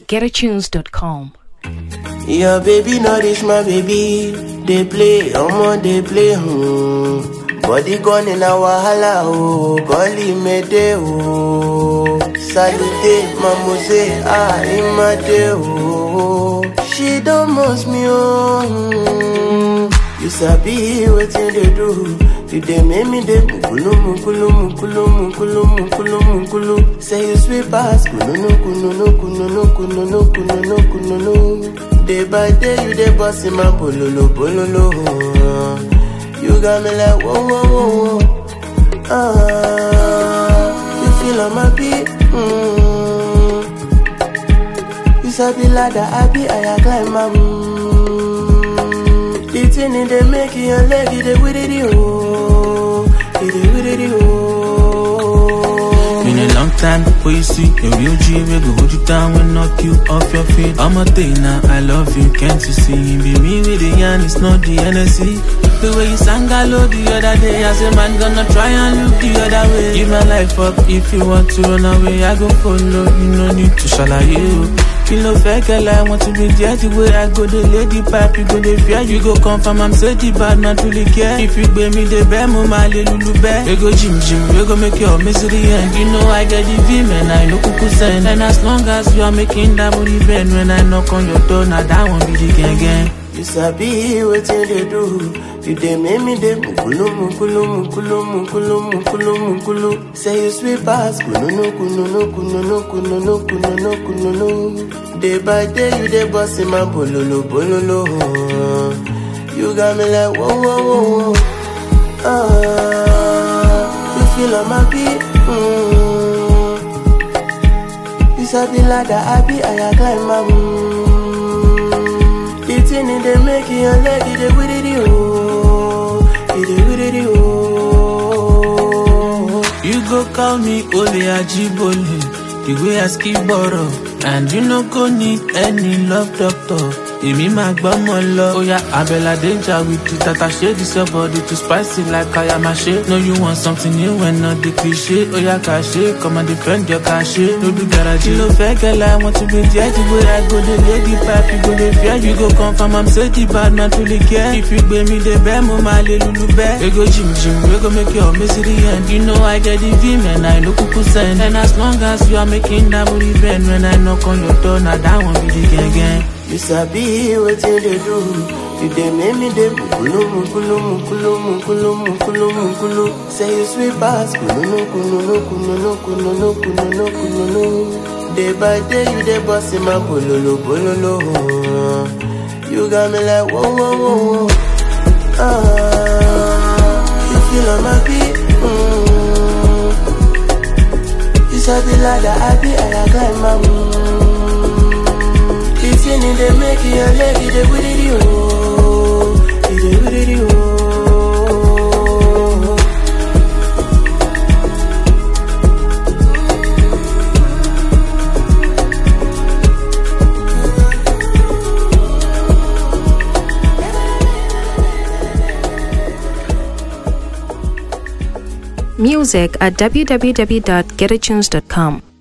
getatunes.com. Your baby no reach my baby. They play, omo they play. Hmm. Body gone in a wahala oh, golly mede oh. Salute, mamose, ah imade oh. She don't must me oh. Hmm. You sabi wetin they do. You dey make me dey mukulu mukulu mukulu mukulu mukulu mukulu. Say you sweet pass kununu kununu kununu kununu kununu kununu. Day by day you dey boss in my bololo bololo. You got me like whoa whoa whoa whoa. Ah, you feel on my beat. Mm. You sabi ladder, I be I climb my. Mm. The thing in they make your leg, it dey with it oh, it dey with it oh. Been a long time before you see a real G we go hold you down and knock you off your feet. I'm a thing now, I love you, can't you see? Be me with the yarn, it's not the NSC. The way you sang hello the other day, I say man gonna try and look the other way. Give my life up if you want to run away, I go follow. You no need to shall you. Kí ló fẹ́ kẹ́lẹ́, I want to be there the way I go, the lady pipe, you go the fear, you go confirm, I'm say the bad man truly care. If you gbé mi dé bẹ́ẹ̀, mo máa lè lulu bẹ́ẹ̀. We go gym gym, we go make your misery end. You know I get the vim and I no kuku send. And as long as you are making that booty bend, when I knock on your door, now that one be the gang gang. You sabi wetin they do. You dey make me dey mukulu mukulu mukulu mukulu mukulu mukulu. Say you sweet pass kununu kununu kununu kununu kununu kununu. Day by day you dey boss in my bololo bololo. You got me like whoa whoa whoa whoa. Ah, you feel on my beat. Mm. You sabi ladder, I be I climb my. Mm. The thing in they make your leg, it dey with it oh, it dey with it oh. You go call me Ole Ajibole, the way I skip borrow. And you no go need any love doctor. Èmi máa gbọ́mọ lọ. Oya Abẹ́là danger with the tata shade this your body too spicy like Ayamashe. No you want something new when not the cliche. Oya Kashe, come and defend your Kashe. No do garage. Kí ló fẹ́ kẹ́lẹ́, I want to be there the way I go the lady pipe, you go the fear. You go confirm I'm say the bad man truly care. If you gbé mi dé bẹ́ẹ̀, mo máa lè lulu bẹ́ẹ̀. We go gym gym, we go make your misery end. You know I get the vim and I no kuku send. And as long as you are making that booty bend, when I knock on your door, now that one be the gang gang. You sabi wetin they do. You dey make me dey mukulu mukulu mukulu mukulu mukulu mukulu. Say you sweet pass kununu kununu kununu kununu kununu kununu. Day by day you dey boss in my bololo bololo. You got me like whoa whoa whoa whoa. Ah, you feel on my beat. Mm. You sabi ladder, I be I climb my. Mm. The thing in they make your leg, it dey with it oh, it dey with it oh. Music at www.getatunes.com.